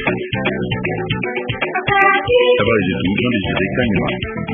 Habari zetu Kanywa.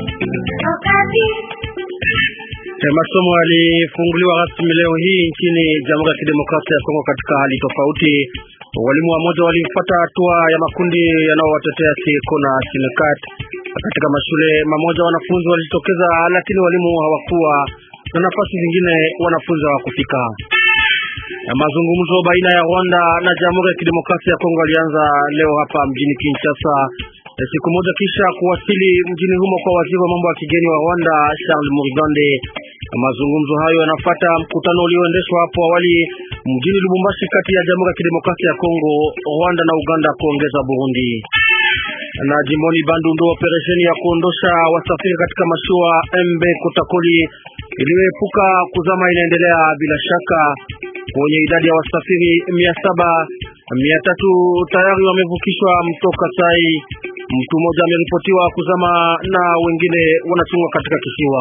Masomo yalifunguliwa rasmi leo hii nchini Jamhuri ya Kidemokrasia ya Kongo katika hali tofauti. Walimu wa moja walifuata hatua ya makundi yanayowatetea Sieko na Sinekat. Katika mashule mamoja wanafunzi walijitokeza, lakini walimu hawakuwa na nafasi zingine, wanafunzi hawakufika. Mazungumzo baina ya Rwanda na Jamhuri ya Kidemokrasia ya Kongo yalianza leo hapa mjini Kinshasa, siku moja kisha kuwasili mjini humo kwa waziri wa mambo ya kigeni wa Rwanda Charles Murigande. Mazungumzo hayo yanafuata mkutano ulioendeshwa hapo awali mjini Lubumbashi kati ya Jamhuri ya Kidemokrasia ya Kongo, Rwanda na Uganda kuongeza Burundi. Na jimboni Bandundu, operesheni ya kuondosha wasafiri katika mashua MB Kotakoli iliyoepuka kuzama inaendelea bila shaka. Kwenye idadi ya wasafiri mia saba mia tatu tayari wamevukishwa mto Kasai. Mtu mmoja ameripotiwa kuzama na wengine wanachungwa katika kisiwa.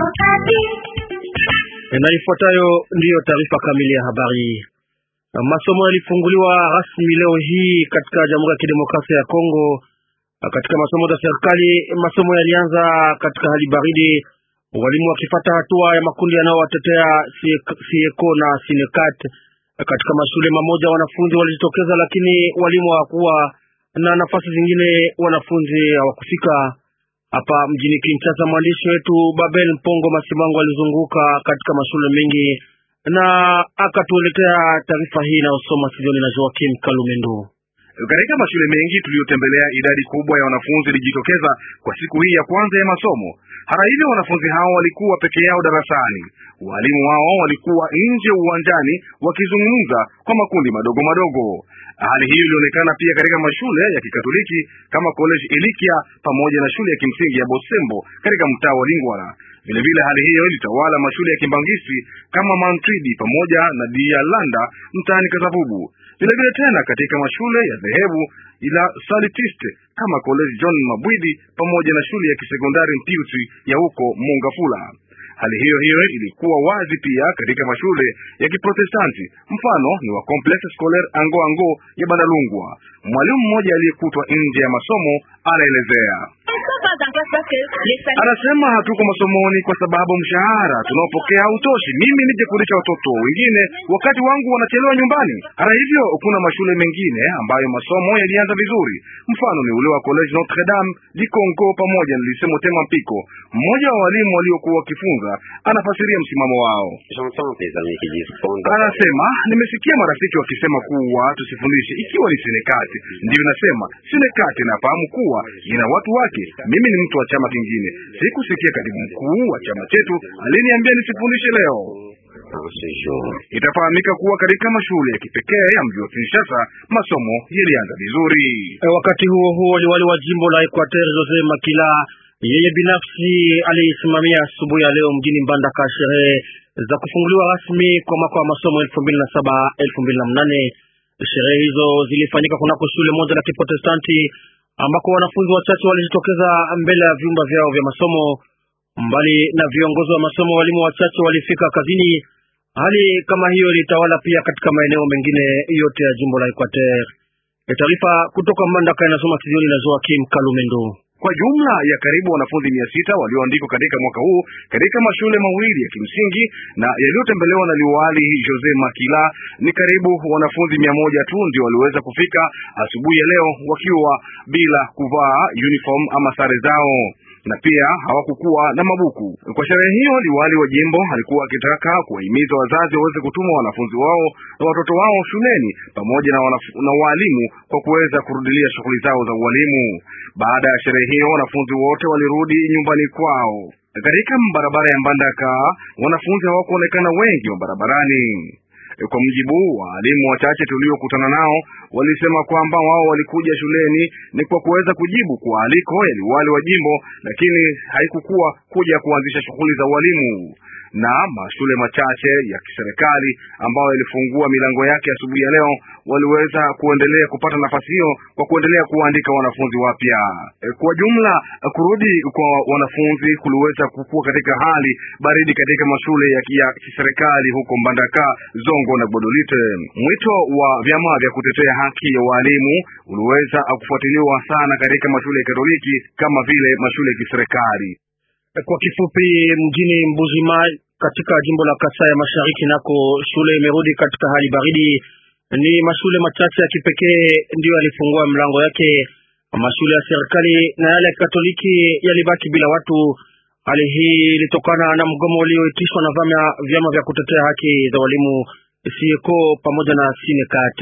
Na ifuatayo ndiyo taarifa kamili ya habari. Masomo yalifunguliwa rasmi leo hii katika Jamhuri ya Kidemokrasia ya Kongo. Katika masomo za serikali, masomo yalianza katika hali baridi, walimu wakifata hatua ya makundi yanayowatetea Sieko na Sinekat. Katika mashule mamoja wanafunzi walijitokeza, lakini walimu hawakuwa na nafasi zingine, wanafunzi hawakufika. Hapa mjini Kinshasa, mwandishi wetu Babel Mpongo Masimango alizunguka katika mashule mengi na akatueletea taarifa hii inayosoma studioni na Joakim Kalumendo. Katika mashule mengi tuliyotembelea, idadi kubwa ya wanafunzi ilijitokeza kwa siku hii ya kwanza ya masomo. Hata hivyo, wanafunzi hao walikuwa peke yao darasani, walimu wao walikuwa nje uwanjani wakizungumza kwa makundi madogo madogo. Hali hiyo ilionekana pia katika mashule ya Kikatoliki kama College Elikia pamoja na shule ya kimsingi ya Bosembo katika mtaa wa Lingwara. Vilevile hali hiyo ilitawala mashule ya Kimbangisi kama Mantridi pamoja na Dialanda mtaani Kasavubu. Vilevile tena katika mashule ya dhehebu ila Salitiste kama College John Mabwidi pamoja na shule ya kisekondari Mpiusi ya huko Mongafula. Hali hiyo hiyo ilikuwa wazi pia katika mashule ya Kiprotestanti, mfano ni wa Complexe Scolaire Ango Ango ya Bandalungwa. Mwalimu mmoja aliyekutwa nje ya masomo anaelezea Anasema hatuko masomoni kwa sababu mshahara tunaopokea hautoshi. Mimi nije kulisha watoto wengine wakati wangu wanachelewa nyumbani. Hata hivyo, kuna mashule mengine ambayo masomo yalianza vizuri, mfano ni ule wa College Notre Dame di Congo pamoja na Lycée Motema Mpiko. Mmoja wa walimu waliokuwa wakifunza anafasiria msimamo wao. Anasema, nimesikia marafiki wakisema kuwa tusifundishe ikiwa ni Senekati. Ndiyo nasema Senekati nafahamu kuwa ina watu wake. Mimi ni mtu wa chama kingine. Sikusikia katibu mkuu wa chama chetu aliniambia nisifundishe leo. Itafahamika kuwa katika mashule ya kipekee ya mji wa Kinshasa masomo yalianza vizuri. E, wakati huo huo liwali wa jimbo la Equateur Jose Makila yeye binafsi alisimamia asubuhi ya leo mjini Mbandaka sherehe za kufunguliwa rasmi kwa mwaka wa masomo elfu mbili na saba elfu mbili na mnane. Sherehe hizo zilifanyika kunako shule moja la Kiprotestanti ambako wanafunzi wachache walijitokeza mbele ya vyumba vyao vya masomo. Mbali na viongozi wa masomo, walimu wachache walifika kazini. Hali kama hiyo ilitawala pia katika maeneo mengine yote ya jimbo la Equateur. Taarifa kutoka Mbandaka inasoma studioni na Joakim Kalumendo. Kwa jumla ya karibu wanafunzi mia sita walioandikwa katika mwaka huu katika mashule mawili ya kimsingi na yaliyotembelewa na liwali Jose Makila, ni karibu wanafunzi mia moja tu ndio waliweza kufika asubuhi ya leo wakiwa bila kuvaa uniform ama sare zao na pia hawakukuwa na mabuku. Kwa sherehe hiyo, liwali wa jimbo alikuwa akitaka kuwahimiza wazazi waweze kutuma wanafunzi wao na watoto wao shuleni pamoja na, na waalimu kwa kuweza kurudilia shughuli zao za ualimu. Baada ya sherehe hiyo, wanafunzi wote walirudi nyumbani kwao. Katika barabara ya Mbandaka, wanafunzi hawakuonekana wengi wa barabarani. Kwa mjibu wa walimu wachache tuliokutana nao, walisema kwamba wao walikuja shuleni ni kwa kuweza kujibu kwa aliko ya liwali wa jimbo, lakini haikukuwa kuja kuanzisha shughuli za ualimu. na mashule machache ya kiserikali ambayo yalifungua milango yake asubuhi ya, ya leo waliweza kuendelea kupata nafasi hiyo kwa kuendelea kuandika wanafunzi wapya. Kwa jumla, kurudi kwa wanafunzi kuliweza kukua katika hali baridi katika mashule ya kiserikali huko Mbandaka, Zongo na Gbodolite. Mwito wa vyama vya kutetea haki ya walimu uliweza kufuatiliwa sana katika mashule ya Katoliki kama vile mashule ya kiserikali. Kwa kifupi, mjini Mbujimai katika jimbo la Kasai ya Mashariki nako shule imerudi katika hali baridi. Ni mashule machache ya kipekee ndiyo yalifungua mlango yake. Mashule ya serikali na yale ya Katoliki yalibaki bila watu. Hali hii ilitokana na mgomo ulioitishwa na vyama vya kutetea haki za walimu sieko pamoja na Sinekat.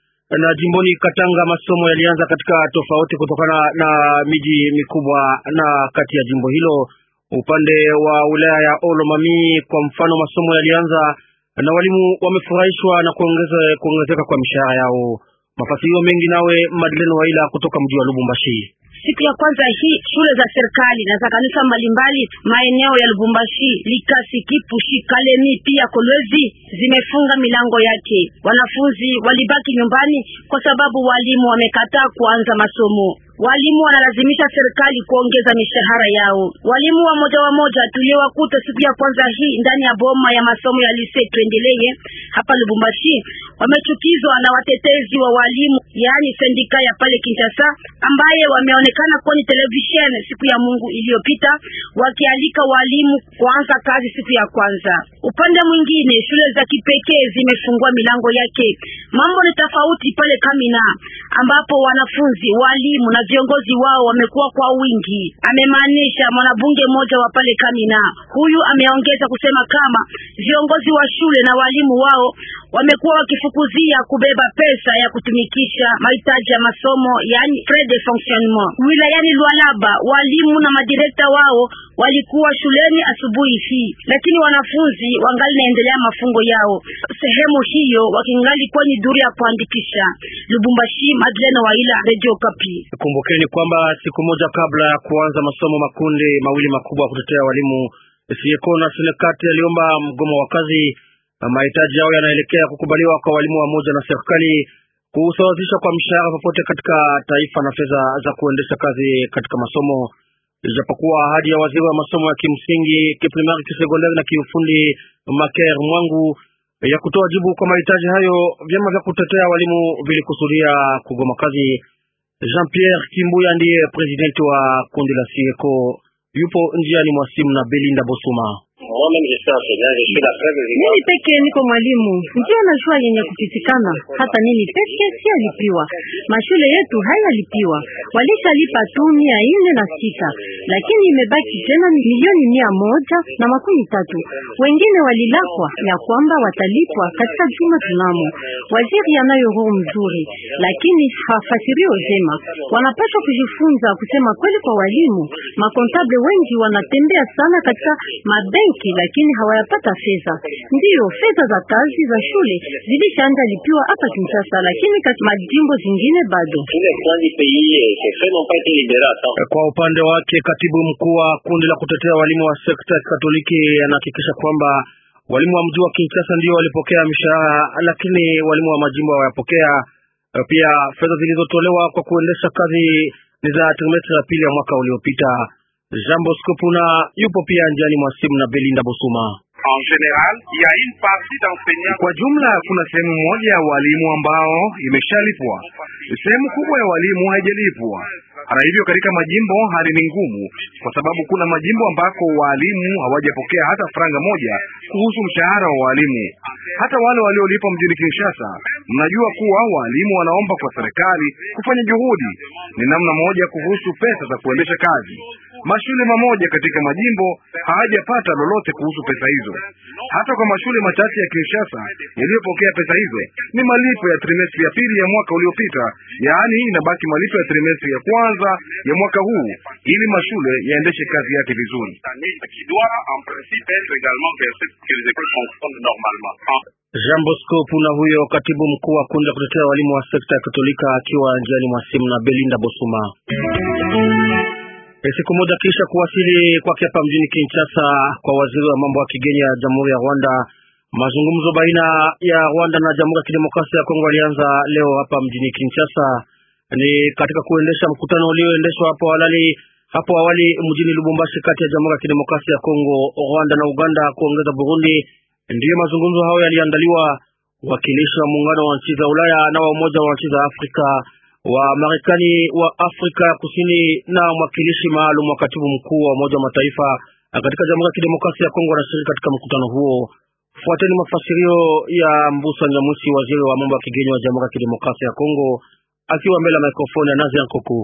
Na jimboni Katanga, masomo yalianza katika tofauti kutokana na miji mikubwa na kati ya jimbo hilo. Upande wa wilaya ya Olomami kwa mfano, masomo yalianza na walimu wamefurahishwa na kuongeze kuongezeka kwa mishahara yao. Mafasirio mengi nawe Madeleine Waila kutoka mji wa Lubumbashi. Siku ya kwanza hii shule za serikali na za kanisa mbalimbali maeneo ya Lubumbashi, Likasi, Kipushi, Kalemi pia Kolwezi zimefunga milango yake. Wanafunzi walibaki nyumbani kwa sababu walimu wamekataa kuanza masomo. Walimu wanalazimisha serikali kuongeza mishahara yao. Walimu wa moja wa moja tuliowakuta siku ya kwanza hii ndani ya boma ya masomo ya lise tuendelee hapa Lubumbashi wamechukizwa na watetezi wa walimu, yaani sendika ya pale Kinshasa, ambaye wameonekana kwenye television siku ya Mungu iliyopita wakialika walimu kuanza kazi siku ya kwanza. Upande mwingine, shule za kipekee zimefungua milango yake. Mambo ni tofauti pale Kamina ambapo wanafunzi, walimu na viongozi wao wamekuwa kwa wingi, amemaanisha mwanabunge mmoja wa pale Kamina. Huyu ameongeza kusema kama viongozi wa shule na walimu wao wamekuwa wakifukuzia kubeba pesa ya kutumikisha mahitaji ya masomo, yani frais de fonctionnement. Wilayani Lualaba, walimu na madirekta wao walikuwa shuleni asubuhi hii, lakini wanafunzi wangali naendelea mafungo yao sehemu hiyo, wakingali kwenye duru ya kuandikisha. Lubumbashi, Madeleine Waila, Radio Kapi. Kumbukeni kwamba siku moja kabla ya kuanza masomo, makundi mawili makubwa ya kutetea walimu Sieko na Senekati yaliomba mgomo wa kazi. Mahitaji yao yanaelekea kukubaliwa kwa walimu wa moja na serikali, kusawazisha kwa mshahara popote katika taifa na fedha za kuendesha kazi katika masomo. Ijapokuwa ahadi ya waziri wa masomo ya kimsingi, kiprimari, kisekondari na kiufundi Maker Mwangu ya kutoa jibu kwa mahitaji hayo, vyama vya kutetea walimu vilikusudia kugoma kazi. Jean-Pierre Kimbuya ndiye presidenti wa kundi la Sieko, yupo njiani mwa simu na Belinda Bosuma. Mimi peke niko mwalimu, ndio najua yenye kupitikana. Hata mimi peke si alipiwa, mashule yetu hayalipiwa, walishalipa tu mia ine na sita, lakini imebaki tena milioni mia moja na makumi tatu. Wengine walilakwa ya kwamba watalipwa katika juma tunamo. Waziri anayo roho mzuri, lakini hafasirio jema. Wanapaswa kujifunza kusema kweli kwa walimu. Makontable wengi wanatembea sana katika mabenki lakini hawayapata fedha. Ndiyo, fedha za kazi za shule zilishaanza lipiwa hapa Kinshasa, lakini katika majimbo zingine bado. Kwa upande wake, katibu mkuu wa kundi la kutetea walimu wa sekta ya Katoliki anahakikisha kwamba walimu wa mji wa Kinshasa ndio walipokea mishahara, lakini walimu wa majimbo hawayapokea. Pia fedha zilizotolewa kwa kuendesha kazi ni za trimestri ya pili ya mwaka uliopita. Jambo Skopuna yupo pia njiani mwa simu na Belinda Bosuma. Kwa jumla kuna sehemu moja ya walimu ambao imeshalipwa, sehemu kubwa ya walimu haijalipwa. Hata hivyo, katika majimbo hali ni ngumu, kwa sababu kuna majimbo ambako walimu hawajapokea hata franga moja kuhusu mshahara wa walimu. Hata wale waliolipwa mjini Kinshasa, mnajua kuwa walimu wanaomba kwa serikali kufanya juhudi, ni namna moja kuhusu pesa za kuendesha kazi. Mashule mamoja katika majimbo hawajapata lolote kuhusu pesa hizo. Hata kwa mashule machache ya Kinshasa yaliyopokea pesa hizo ni malipo ya trimestri ya pili ya mwaka uliopita, yaani inabaki malipo ya trimestri ya kwanza ya mwaka huu ili mashule yaendeshe kazi yake vizuri. Jean Bosco Puna huyo katibu mkuu wa kundi la kutetea walimu wa sekta ya Katolika akiwa njiani mwa simu na Belinda Bosuma. Siku moja kisha kuwasili kwake hapa mjini Kinshasa kwa waziri wa mambo ya kigeni ya Jamhuri ya Rwanda, mazungumzo baina ya Rwanda na Jamhuri ya Kidemokrasia ya Kongo alianza leo hapa mjini Kinshasa. Ni katika kuendesha mkutano ulioendeshwa hapo awali hapo awali mjini Lubumbashi kati ya Jamhuri ya Kidemokrasia ya Kongo, Rwanda na Uganda kuongeza Burundi. Ndiyo mazungumzo hayo yaliandaliwa. Wakilishi wa muungano wa nchi za Ulaya na wa umoja wa nchi za Afrika wa Marekani wa Afrika Kusini na mwakilishi maalum wa katibu mkuu wa Umoja wa Mataifa katika Jamhuri ya Kidemokrasia ya Kongo wanashiriki katika mkutano huo. Fuateni mafasirio ya Mbusa Nyamwisi, waziri wa mambo ya kigeni wa Jamhuri ya Kidemokrasia ya Kongo, akiwa mbele ya mikrofoni ya Nazi Nkoko.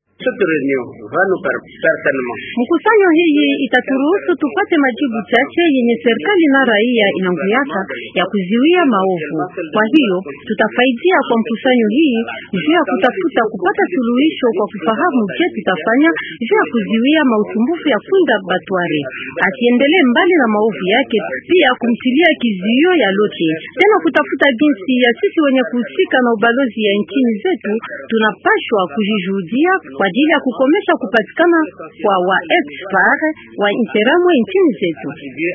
Mkusanyo hii itaturuhusu tupate majibu chache yenye serikali na raia inanguyaka ya kuziwia maovu. Kwa hiyo tutafaidia kwa mkusanyo hii juu ya kutafuta kupata suluhisho kwa kufahamu je tutafanya juu ya kuziwia mausumbufu ya kunda batware, asiendelee mbali na maovu yake, pia kumtilia kizuio ya lote, tena kutafuta jinsi ya sisi wenye kuhusika na ubalozi ya nchini zetu tunapashwa kujijuhudia kwa ajili ya kukomesha kupatikana kwa wa expar wa interamwe nchini zetu.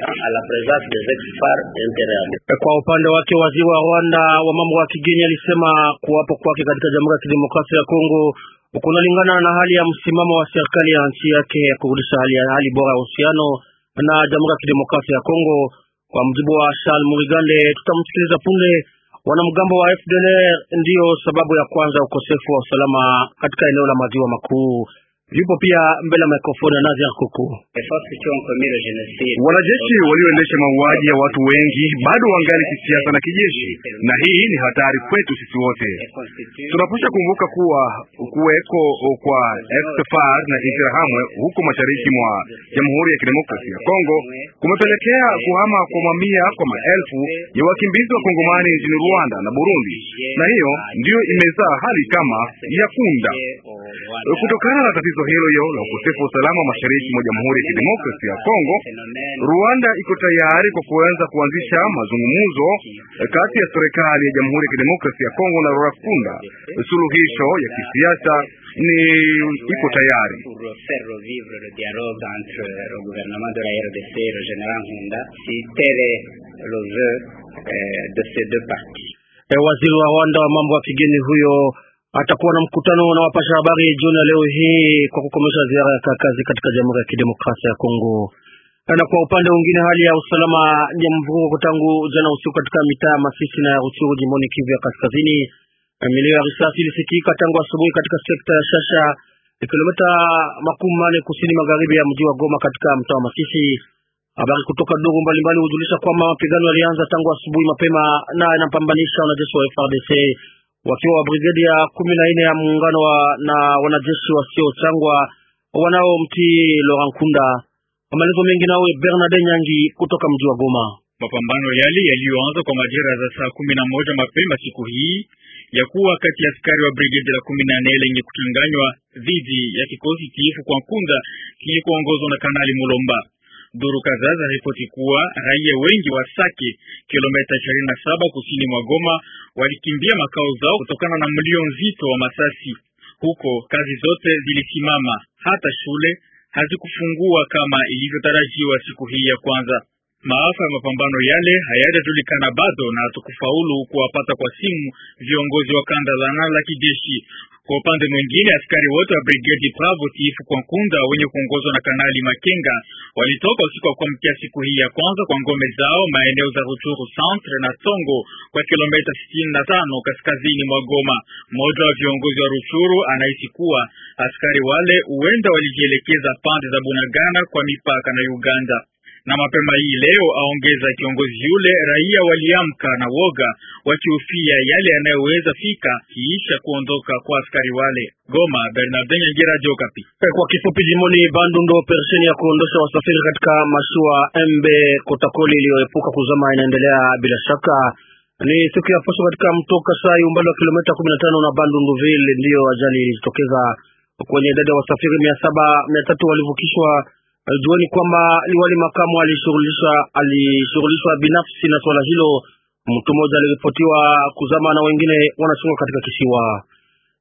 Kwa upande wake, waziri wa Rwanda wa mambo ya kigeni alisema kuwapo kwake katika Jamhuri ya Kidemokrasia ya Kongo kunalingana na hali ya msimamo wa serikali ya nchi yake ya kurudisha hali ya hali bora ya uhusiano na Jamhuri ya Kidemokrasia ya Kongo. Kwa mjibu wa Charles Murigande, tutamsikiliza punde. Wanamgambo wa FDLR ndiyo sababu ya kwanza ukosefu wa usalama katika eneo la maziwa makuu. Yupo pia mbele ya mikrofoni ya Nazi Kuku. Wanajeshi walioendesha mauaji ya watu wengi bado wangali kisiasa na kijeshi, na hii ni hatari kwetu sisi wote. Tunapaswa kumbuka kuwa kuweko kwa FDLR na Interahamwe huko mashariki mwa Jamhuri ya Kidemokrasia ya Kongo kumepelekea kuhama kwa mamia kwa maelfu ya wakimbizi wa Kongomani nchini Rwanda na Burundi, na hiyo ndiyo imezaa hali kama ya kunda. Kutokana na tatizo hilo hilo la ukosefu wa usalama mashariki mwa Jamhuri ya Kidemokrasia ya Kongo, Rwanda iko tayari kwa kuanza kuanzisha mazungumzo kati ya serikali ya Jamhuri ya Kidemokrasia ya Kongo na Rwanda. Suluhisho ya kisiasa ni iko tayari. Waziri wa Rwanda wa mambo ya kigeni huyo atakuwa na mkutano na wapasha habari jioni ya leo hii kwa kukomesha ziara ya kazi katika Jamhuri ya Kidemokrasia ya Kongo. Na kwa upande mwingine, hali ya usalama ni ya mvurugo tangu jana usiku katika mitaa Masisi na ya Ruchuru jimboni Kivu ya Kaskazini. Milio ya risasi ilisikika tangu asubuhi katika sekta ya Shasha, kilomita makumi mane kusini magharibi ya mji wa Goma katika mtaa wa Masisi. Habari kutoka duru mbalimbali hujulisha kwamba mapigano yalianza tangu asubuhi mapema na yanapambanisha wanajeshi wa FARDC wakiwa wa brigedi ya kumi na nne ya muungano wa, na wanajeshi wasiochangwa wanaomtii Laurent Nkunda. Maelezo mengi nawe Bernard Nyangi kutoka mji wa Goma. Mapambano yale yaliyoanza kwa majira za saa kumi na moja mapema siku hii ya kuwa kati ya askari wa brigedi la kumi na nne lenye kuchanganywa dhidi ya kikosi tiifu kwa Nkunda kilikoongozwa na Kanali Mulomba. Duru kadhaa za ripoti kuwa raia wengi wa Sake, kilomita ishirini na saba kusini mwa Goma, walikimbia makao zao kutokana na mlio nzito wa masasi. Huko kazi zote zilisimama, hata shule hazikufungua kama ilivyotarajiwa siku hii ya kwanza. Maafa ya mapambano yale hayajajulikana bado na hatukufaulu kuwapata kwa simu viongozi wa kanda la nane la kijeshi. Kwa upande mwingine, askari wote wa brigedi Bravo tiifu kwa Nkunda wenye kuongozwa na Kanali Makenga walitoka usiku wa kuamkia siku hii ya kwanza kwa ngome zao maeneo za Ruchuru centre na Tongo kwa kilomita sitini na tano kaskazini mwa Goma. Mmoja wa viongozi wa Ruchuru anahisi kuwa askari wale huenda walijielekeza pande za Bunagana kwa mipaka na Uganda na mapema hii leo aongeza kiongozi yule, raia waliamka na woga wakihofia yale yanayoweza fika kiisha kuondoka kwa askari wale. Goma, Bernard Nyangira, Jokapi. Kwa kifupi, jimoni Bandundu, operesheni ya kuondosha wasafiri katika mashua MB Kotakoli iliyoepuka kuzama inaendelea bila shaka. Ni siku ya posho katika mto Kasai, umbali wa kilomita 15 na Bandunduville, ndiyo ajali ilijitokeza. Kwenye idadi ya wasafiri mia saba mia tatu walivukishwa Jueni kwamba liwali makamu alishughulishwa alishughulishwa binafsi na swala hilo. Mtu mmoja aliripotiwa kuzama na wengine wanachungwa katika kisiwa.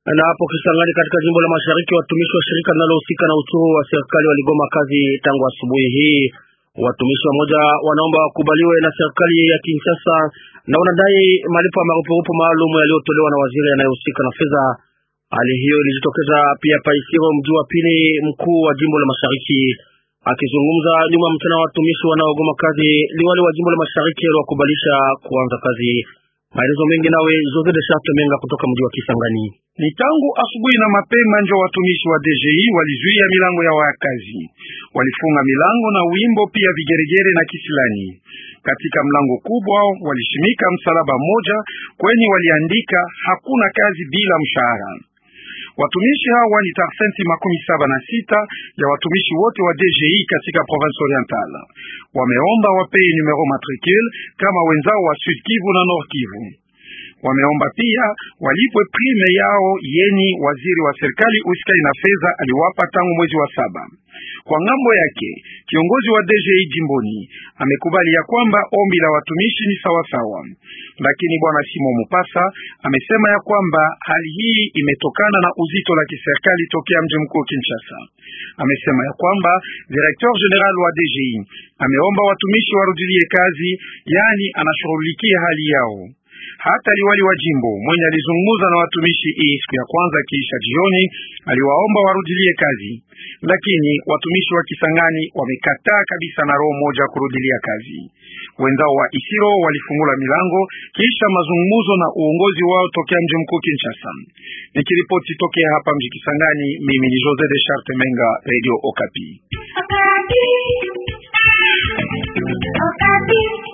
Na hapo Kisangani, katika jimbo la Mashariki, watumishi wa shirika linalohusika na uchuru wa serikali waligoma kazi tangu asubuhi hii. Watumishi wamoja wanaomba wakubaliwe na serikali ya Kinshasa na wanadai malipo ya marupurupu maalum yaliyotolewa na waziri anayehusika na fedha. Hali hiyo ilijitokeza pia Paisiro, mji wa pili mkuu wa jimbo la Mashariki. Akizungumza nyuma mchana wa watumishi wanaogoma kazi, liwali wa jimbo la Mashariki aliwakubalisha kuanza kazi. Maelezo mengi nawe Jose de Charte Menga kutoka mji wa Kisangani. Ni tangu asubuhi na mapema ndio watumishi wa DGI walizuia milango ya wakazi, walifunga milango na wimbo pia vigeregere na kisilani. Katika mlango kubwa walishimika msalaba mmoja kwenye waliandika hakuna kazi bila mshahara. Watumishi hawa ni tarsenti makumi saba na sita ya watumishi wote wa DGI katika province orientale. Wameomba wapei numero matricule kama wenzao wa Sud Kivu na Nord Kivu. Wameomba pia walipwe prime yao yeni waziri wa serikali usikai na fedha aliwapa tangu mwezi wa saba. Kwa ngambo yake kiongozi wa DGI jimboni amekubali ya kwamba ombi la watumishi ni sawasawa, lakini bwana Simon Mupasa amesema ya kwamba hali hii imetokana na uzito la kiserikali tokea mji mkuu Kinshasa. Amesema ya kwamba directeur general wa DGI ameomba watumishi warudilie kazi, yani anashughulikia hali yao. Hata liwali wa jimbo mwenye alizungumza na watumishi hii siku ya kwanza kiisha jioni, aliwaomba warudilie kazi, lakini watumishi wa Kisangani wamekataa kabisa na roho moja kurudilia kazi. Wenzao wa Isiro walifungula milango kisha mazungumzo na uongozi wao tokea mji mkuu Kinshasa. Nikiripoti tokea hapa mji Kisangani, mimi ni Jose de Charte Menga, Radio Okapi. Okapi. Okapi.